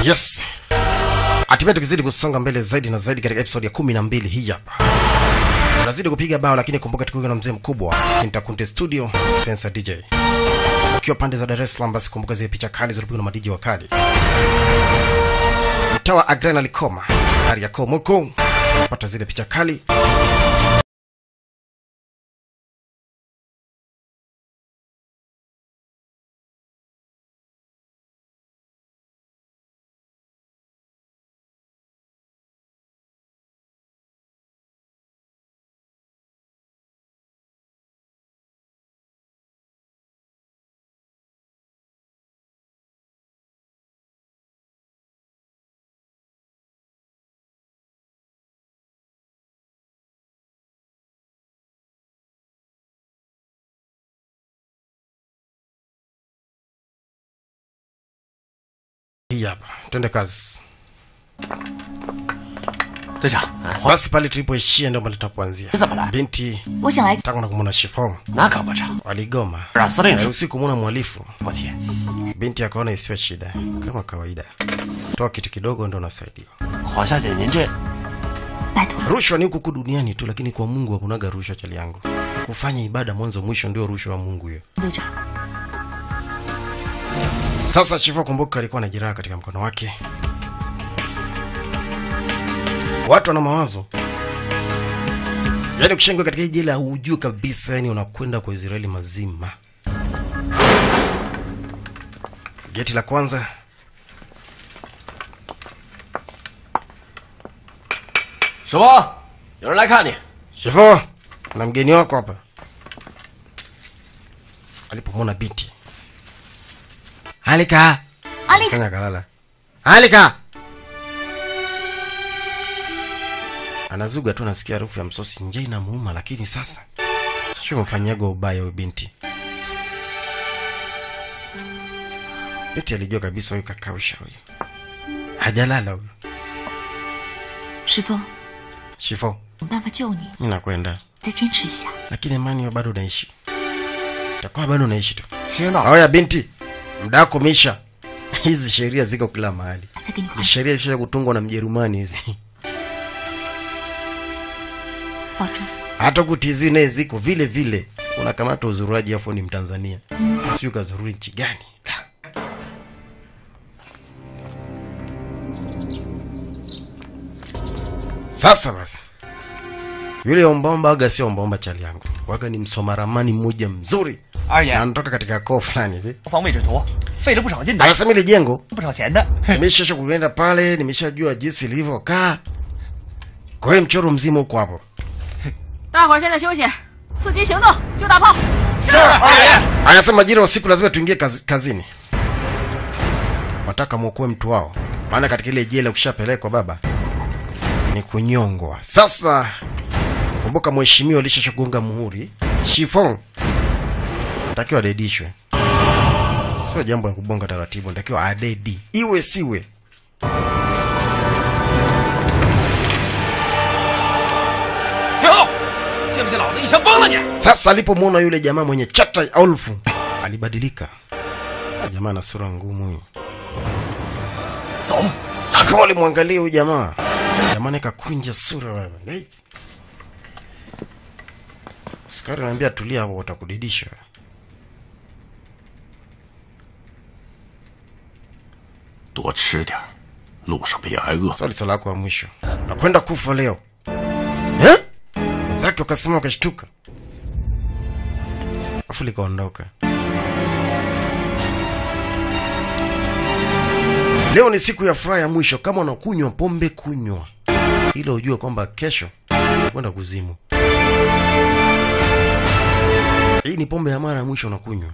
yes hatimaye tukizidi kusonga mbele zaidi na zaidi katika episode ya kumi na mbili hii hapa unazidi kupiga bao lakini kumbuka tukiwa na mzee mkubwa Kintakunte studio spencer dj ukiwa pande za dar es salaam basi kumbuka zile picha kali zilipigwa na madiji wakali mtaa wa agrena likoma kariakoo moko pata zile picha kali hii hapa twende kazi 队长， basi pale tulipoishia ndio pale tutapoanzia 怎么了？ binti 我想来 tangu na kumwona shifom 那可不成， waligoma 让司令说 haruhusi kumwona mhalifu 抱歉， binti akaona isiwe shida kama kawaida toa kitu kidogo ndo unasaidiwa 黄小姐您这拜托， rushwa ni huku duniani tu lakini kwa mungu hakunaga rushwa chali yangu kufanya ibada mwanzo mwisho ndio rushwa wa mungu hiyo 队长， sasa chifu kumbuka alikuwa na jeraha katika mkono wake watu wana mawazo yaani kushengwa katika hii jela hujui kabisa yani unakwenda kwa israeli mazima geti la kwanza 什么？有人来看你。 Shifo, na mgeni wako hapa. Alipomwona binti. Alika. 阿丽， Kanya kalala. Alika. Anazuga tu nasikia harufu ya msosi nje inamuuma lakini sasa sio kumfanyaga ubaya huyu binti. Binti alijua kabisa huyu kakausha huyu. Hajalala huyu. 师傅， Shifo, 有办法救你， mimi nakwenda. 再坚持一下。 lakini imani wewe bado unaishi takuwa bado unaishi tu 时间到了， oya binti muda wako umeisha hizi sheria ziko kila mahali 再给你换 Ni，sheria zisha kutungwa na mjerumani hizi 保重。 hata kutizi naye ziko vile vile unakamata uzururaji afu ni mtanzania sasa sijui kazururi nchi gani La. sasa basi yule ombaomba waga sio ombaomba chali yangu waga ni msoma ramani mmoja mzuri 二 na 爷， anatoka katika koo fulani hivi 方位置图费了不少劲的， anasema ile jengo 不少钱的。 nimeshasha kuenda pale nimeshajua jinsi ilivyokaa kwa hiyo mchoro mzima huko hapo 大伙儿现在休息，伺机行动，就打炮。 是二爷。 anasema majira ya usiku lazima tuingie kazi, kazini wataka mwokoe mtu wao maana katika ile jela ukishapelekwa baba ni kunyongwa sasa kumbuka mheshimiwa alishashagonga muhuri shifon natakiwa adedishwe sio jambo la kubonga taratibu natakiwa adedi iwe siwe 挺好，信不信老子一枪崩了你？ sasa alipomwona yule jamaa mwenye chata ya ulfu alibadilika Ah, jamaa na sura ngumu huyu 走， akawa walimwangalia huyu jamaa jamaa naye kakunja sura wewe Hey. askari anaambia tulia hapo watakudidisha 多吃点儿，路上别挨饿。 swali swala lako wa mwisho nakwenda kufa leo eh? zake wakasema wakashtuka afu likaondoka leo ni siku ya furaha ya mwisho kama unakunywa pombe kunywa ili ujue kwamba kesho kwenda kuzimu hii ni pombe ya mara ya mwisho unakunywa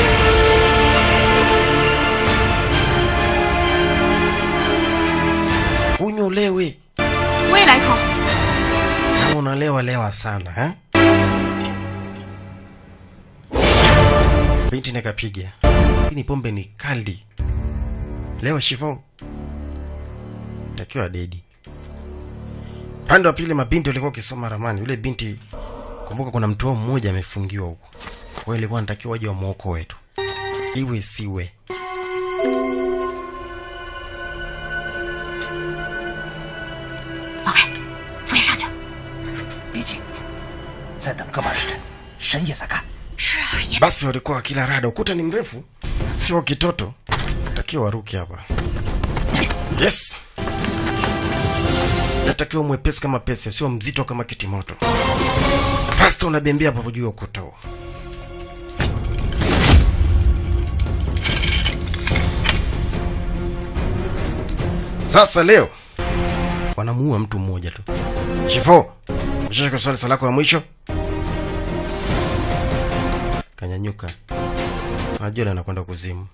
kunywa ulewe 我也来一口。 kama unalewa lewa sana eh? binti nakapiga hii ni pombe ni kali leo shifo takiwa dedi pande wa pili mabinti walikuwa wakisoma ramani yule binti kumbuka kuna mtu wao mmoja amefungiwa huko kwa hiyo ilikuwa natakiwa waje wamwoko wetu iwe siwe 再等个半时辰，深夜再干。 是二爷， basi walikuwa wakila rada ukuta ni mrefu sio kitoto takiwa waruki hapa yes natakiwa mwepesi kama pesa sio mzito kama kitimoto fasta unabembea hapo juu ya ukuta huo sasa leo wanamuua mtu mmoja tu shifo ushashika swali salako ya mwisho kanyanyuka najua anakwenda kuzimu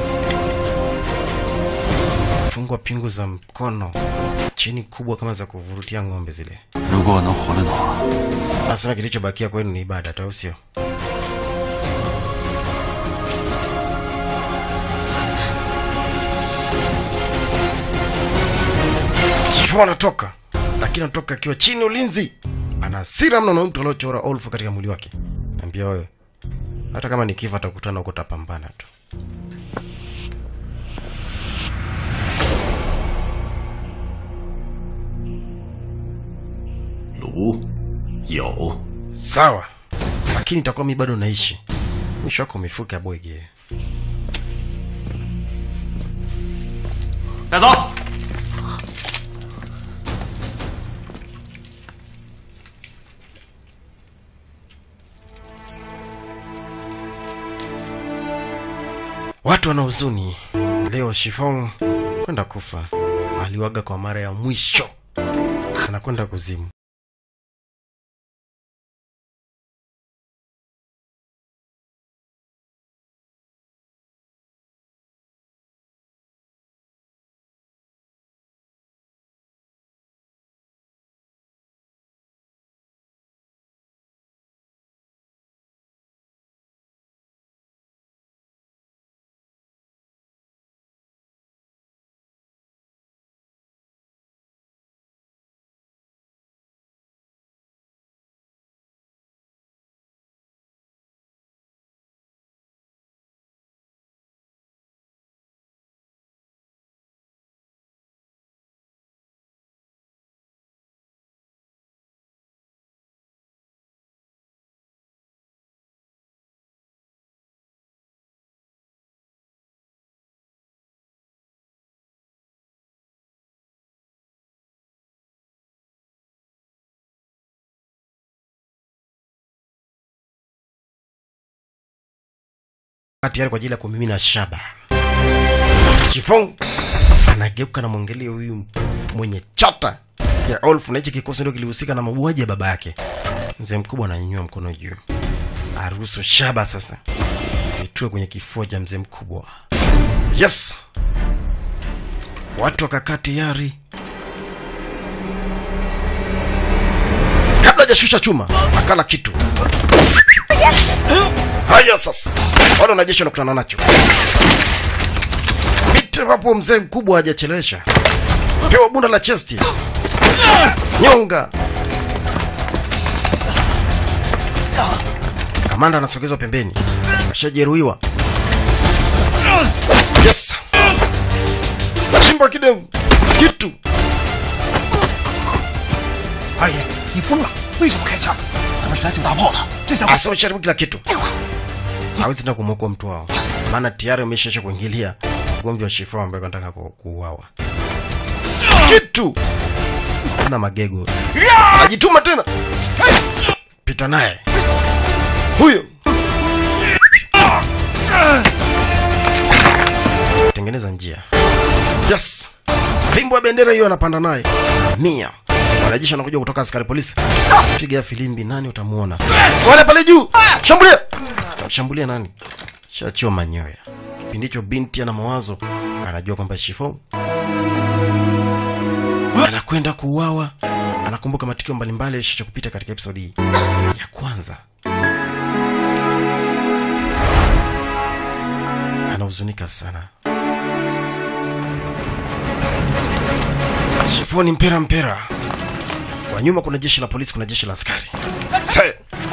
fungwa pingu za mkono chini kubwa kama za kuvurutia ng'ombe zile 如果我能活着的话， nasema kilichobakia kwenu ni ibada tu au sio Shifu anatoka lakini anatoka akiwa chini ulinzi ana hasira mno na mtu aliochora olfu katika mwili wake naambia wewe hata kama ni kifo atakutana huko tapambana tu 卢有 sawa lakini itakuwa mi bado naishi mwisho wako mifuka bwege 带走。 watu wana huzuni leo shifong kwenda kufa aliwaga kwa mara ya mwisho anakwenda kuzimu tayari kwa ajili ya kumimina shaba shifong anageuka na mwangalia huyu mwenye chata ya olf na hichi kikosi ndio kilihusika na mauaji ya baba yake mzee mkubwa ananyanyua mkono juu aruhusu shaba sasa zitue kwenye kifua cha mzee mkubwa yes watu wakakaa tayari kabla hajashusha chuma akala kitu haya sasa wale wanajeshi wanakutana nacho mite wapo mzee mkubwa hajachelewesha pewa bunda la chesti nyonga kamanda anasogezwa pembeni ashajeruhiwa yes chimba kidevu kitu 二爷，你疯了？为什么开枪？咱们是来救大炮的，这下 asiwasharibu kila kitu hawezi tena kumwokoa mtu wao maana tayari ameshaisha kuingilia ugomvi wa shifo ambaye anataka ku- kuuawa kitu na magego anajituma tena pita naye huyo tengeneza njia yes fimbo ya bendera hiyo anapanda naye mia wanajeshi wanakuja kutoka askari polisi piga filimbi nani utamuona wale pale juu shambulia shambulia nani shachiwa manyoya kipindi hicho binti ana mawazo anajua kwamba shifo anakwenda kuuawa anakumbuka matukio mbalimbali yalishacha kupita katika episodi hii ya kwanza anahuzunika sana shifoni mpera mpera kwa nyuma kuna jeshi la polisi kuna jeshi la askari Se.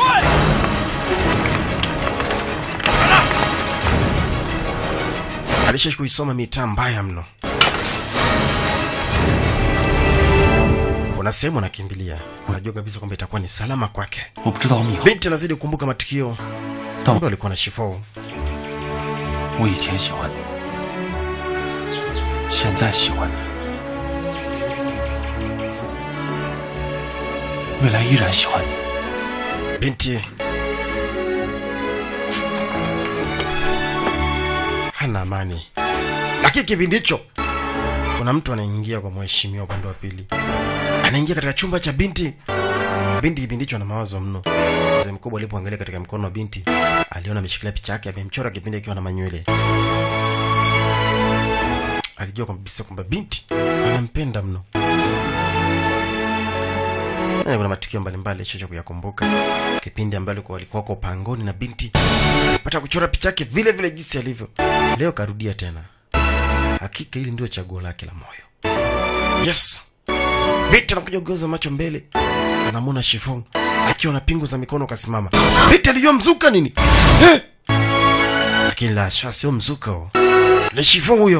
alisha kuisoma mitaa mbaya mno kuna sehemu anakimbilia anajua kabisa kwamba itakuwa ni salama kwake 我不知道米后， binti anazidi kukumbuka matukio 但 ambayo alikuwa na shifo 我以前喜欢你，现在喜欢你，未来依然喜欢你。 binti hana amani lakini kipindi hicho kuna mtu anaingia kwa mheshimiwa upande wa pili anaingia katika chumba cha binti binti kipindi hicho ana mawazo mno mzee mkubwa alipoangalia katika mkono wa binti aliona ameshikilia picha yake amemchora kipindi akiwa na manywele alijua kabisa kwamba binti anampenda mno Eh, kuna matukio mbalimbali chocha kuyakumbuka kipindi ambayo alikuwa walikuwa wako pangoni na binti pata kuchora picha yake vile vile jinsi alivyo leo karudia tena hakika hili ndio chaguo lake la moyo yes binti anakuja kugeuza macho mbele anamwona shifong akiwa na pingu za mikono kasimama binti alijua mzuka nini eh! lakini la sha sio mzuka huo ni shifong huyo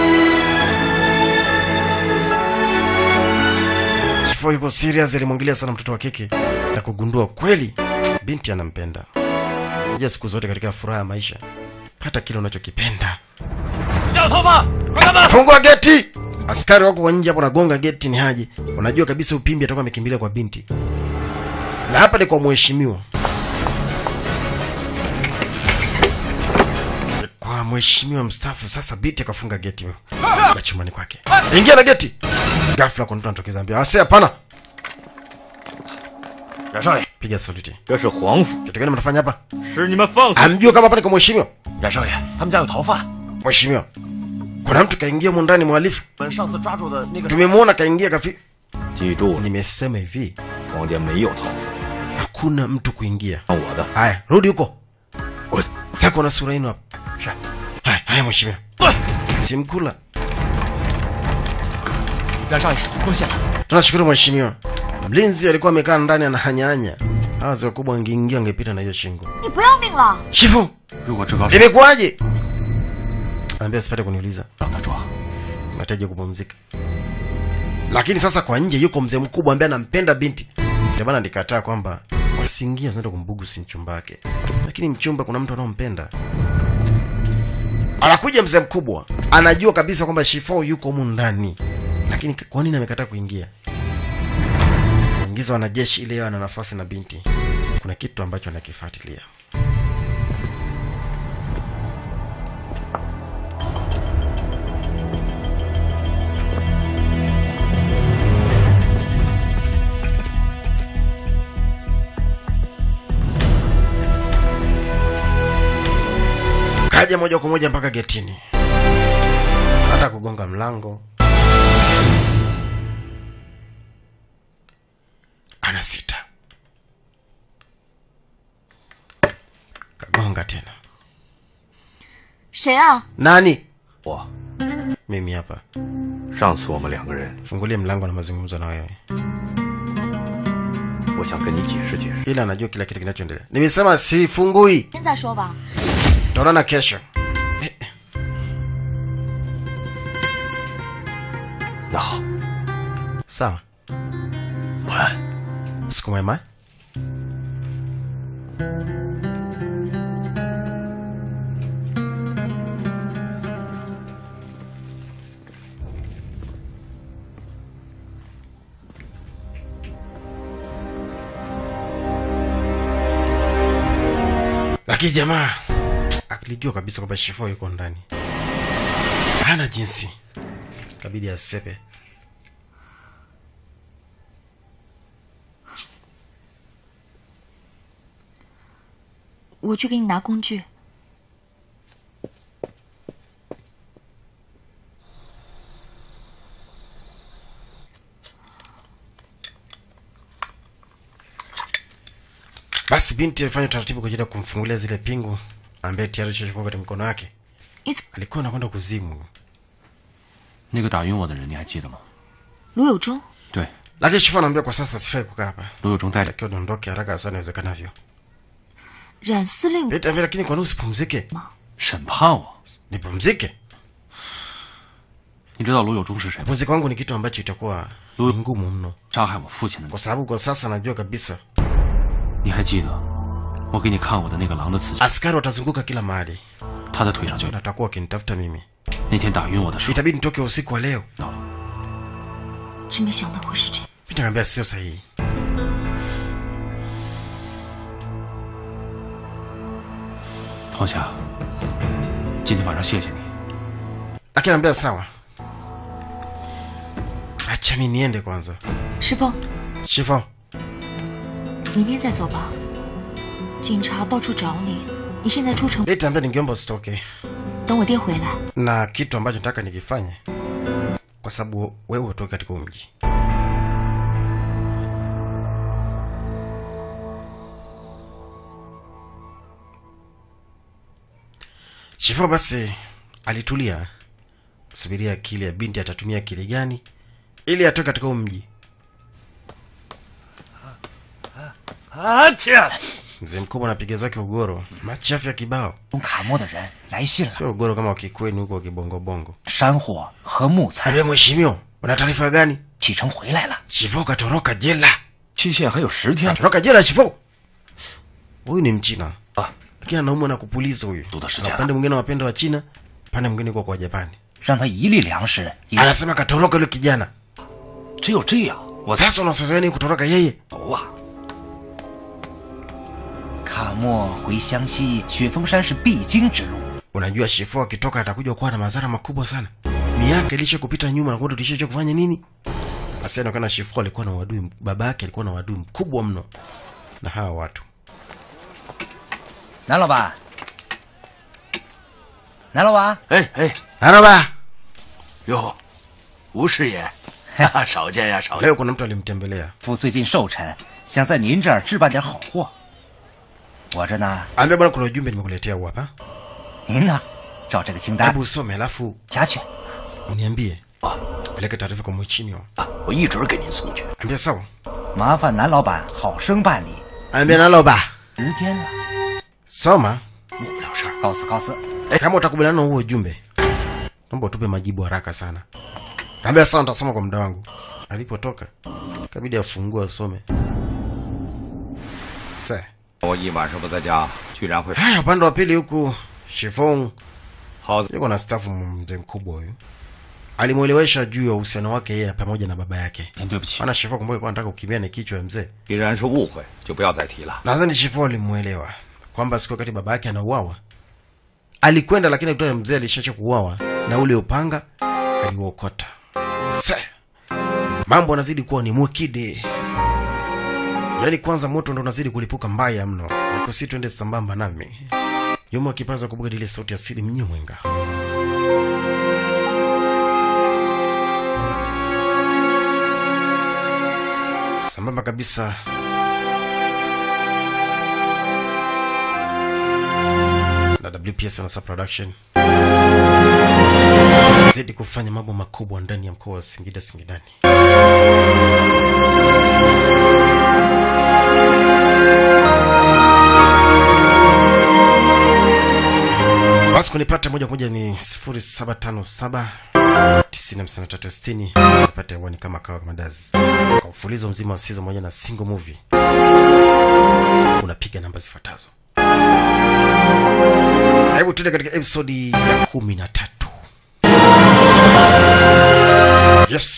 Shifo yuko serious, alimwangalia sana mtoto wa kike na kugundua kweli binti anampenda. Unajua siku zote katika furaha ya maisha, pata kile unachokipenda. 叫头发，快开门！ Fungua geti! Askari wako kwa nje hapo, nagonga geti, ni Haji. Unajua kabisa upimbi atakuwa amekimbilia kwa binti, na hapa ni kwa mheshimiwa, kwa mheshimiwa mstaafu. Sasa binti akafunga geti la chumbani kwake, ingia na geti. Ghafla kuna mtu anatokeza, ambia ase, hapana, 冉少爷， piga saluti. 这是皇府， Kitu gani mnafanya hapa? 是你们放肆！ Amjua kama hapa ni kwa mheshimiwa? 冉少爷，他们家有逃犯， Mheshimiwa, kuna mtu kaingia humu ndani, mhalifu 我们上次抓住的那个 tumemwona kaingia kafi. 记住了， Nimesema hivi, 房间没有逃犯， hakuna mtu kuingia. 看我的， Haya, rudi huko. 滚！ Sasa kuna sura yenu hapa. Sha. Haya, haya mheshimiwa. 对， Simkula. 冉少爷落线了， Tunashukuru mheshimiwa. Mlinzi alikuwa amekaa ndani anahanyanya. Hawa wazee wakubwa wangeingia wangepita na hiyo shingo. 你不要命了？ Shifu, 如果志高是 imekuwaje? Anaambia sipate kuniuliza. 让他抓， Nahitaji kupumzika. Lakini sasa kwa nje yuko mzee mkubwa ambaye anampenda binti. Ndio maana nikataa kwamba wasiingia zinaenda kumbugu si mchumba wake. Lakini mchumba kuna mtu anaompenda. Anakuja mzee mkubwa, anajua kabisa kwamba Shifo yuko humu ndani. Lakini kwa nini amekataa kuingia? Ingiza wanajeshi ile ana nafasi na binti. Kuna kitu ambacho anakifuatilia. Kaja moja kwa moja mpaka getini, hata kugonga mlango ana sita. Kagonga tena. 谁啊？ Nani? 我 Mimi hapa. 上次我们两个人， Fungulie mlango na mazungumzo na wewe, 我想跟你解释解释。 ila anajua kila kitu kinachoendelea. Nimesema sifungui, 现在说吧。 tutaonana kesho. 那好， Sawa, 晚安。 usiku mwema. Lakini jamaa akilijua kabisa kwamba Shifo yuko ndani, hana jinsi, kabidi asepe. 我去给你拿工具。 Basi binti alifanya utaratibu kwa ajili ya kumfungulia zile pingu ambaye tayari Shifo katika mkono wake. 你怎 Alikuwa anakwenda kuzimu, 那个打晕我的人你还记得吗？ 卢有忠？ 对， lakini Shifo anaambia kwa sasa sifai kukaa hapa, 卢有忠带着 takiwa niondoke haraka sana iwezekanavyo. 冉司令 Binti ambia, lakini kwa nini usipumzike? 审判我， Nipumzike? 你知道卢有忠是谁吗？ kupumzika kwangu ni kitu ambacho itakuwa ni ngumu mno 杀害我父亲的 kwa sababu kwa sasa najua kabisa 你还记得我给你看过的那个狼的刺青？ askari watazunguka kila mahali 他的腿上就有 na。watakuwa wakinitafuta mimi 那天打晕我的时候， itabidi nitoke usiku wa leo 到了。 真没想到会是这样。 nitakwambia sio sahihi 黄霞，今天晚上谢谢你。 akinaambia sawa acha mi niende kwanza 师傅， shifo 明天再走吧。警察到处找你，你现在出城， litaambia ningeomba usitoke 等我爹回来。 na kitu ambacho nataka nikifanye kwa sababu wewe utoke katika huu mji shifo basi alitulia subiria akili ya binti atatumia akili gani ili atoke katika huu mji 阿切， mzee mkubwa anapiga zake ugoro machafu ya kibao 从卡莫的人来信了， sio ugoro kama wakikweni huko wakibongobongo 山货和木材 ambia mheshimiwa una taarifa gani 启程回来了， shifo katoroka jela 期限还有十天。 katoroka jela shifo huyu ni mchina Ah. lakini anaumwa na kupuliza huyu Duda Na sijala. upande mwingine wapenda wa china upande mwingine kwa kwa japani 让他一粒粮食也 anasema katoroka yule kijana 只有这样，我才 sasa unasozeni kutoroka yeye 走啊！ 卡莫回湘西，雪峰山是必经之路。 unajua shifo akitoka atakuja kuwa na madhara makubwa sana miaka ilisha kupita nyuma na kuwa tulishacha kufanya nini basi inaonekana shifo alikuwa na wadui baba yake alikuwa na wadui mkubwa mno na hawa watu 南老板，南老板， 哎哎， araba 哟，吴师爷，少见呀，少见。 leo kuna mtu alimtembelea 夫最近寿辰，想在您这儿置办点好货。我这呢， ambia bwana kuna ujumbe nimekuletea huu hapa 您呢，照这个清单 hebu usome alafu 夹去。 uniambie peleke taarifa kwa mheshimiwa 我一准儿给您送去。 ambia sawa 麻烦南老板好生办理。 ambia naloba 时间了， soma 误不了事儿。 告辞告辞。 kama utakubaliana na huo ujumbe naomba utupe majibu haraka sana ambia sawa nitasoma kwa muda wangu alipotoka kabidi afungue asome se 我一晚上不在家，居然会 haya upande wa pili huku shifong 好在 yuko na stafu mzee mkubwa huyu alimwelewesha juu ya uhusiano wake yeye pamoja na baba yake 您对不起， maana shifo kumbuka alikuwa anataka kukimbia na kichwa ya mzee 既然是误会，就不要再提了。 nadhani shifo alimwelewa kwamba siku wakati baba yake anauawa alikwenda lakini kutoa mzee alishacha kuuawa na ule upanga aliuokota se mambo anazidi kuwa ni mwekide yaani kwanza moto ndo unazidi kulipuka mbaya mno nikosi twende sambamba nami nyuma akipaza kubuga ile sauti ya siri mnyimwenga sambamba kabisa na WPS Wanasa Production zidi kufanya mambo makubwa ndani ya mkoa wa Singida Singidani. Basi kunipata moja kwa moja ni 0757 95360 nipate hewani kama kawa kama dazi kwa ufulizo mzima wa season moja na single movie unapiga namba zifuatazo hebu tuende katika episodi ya kumi na tatu yes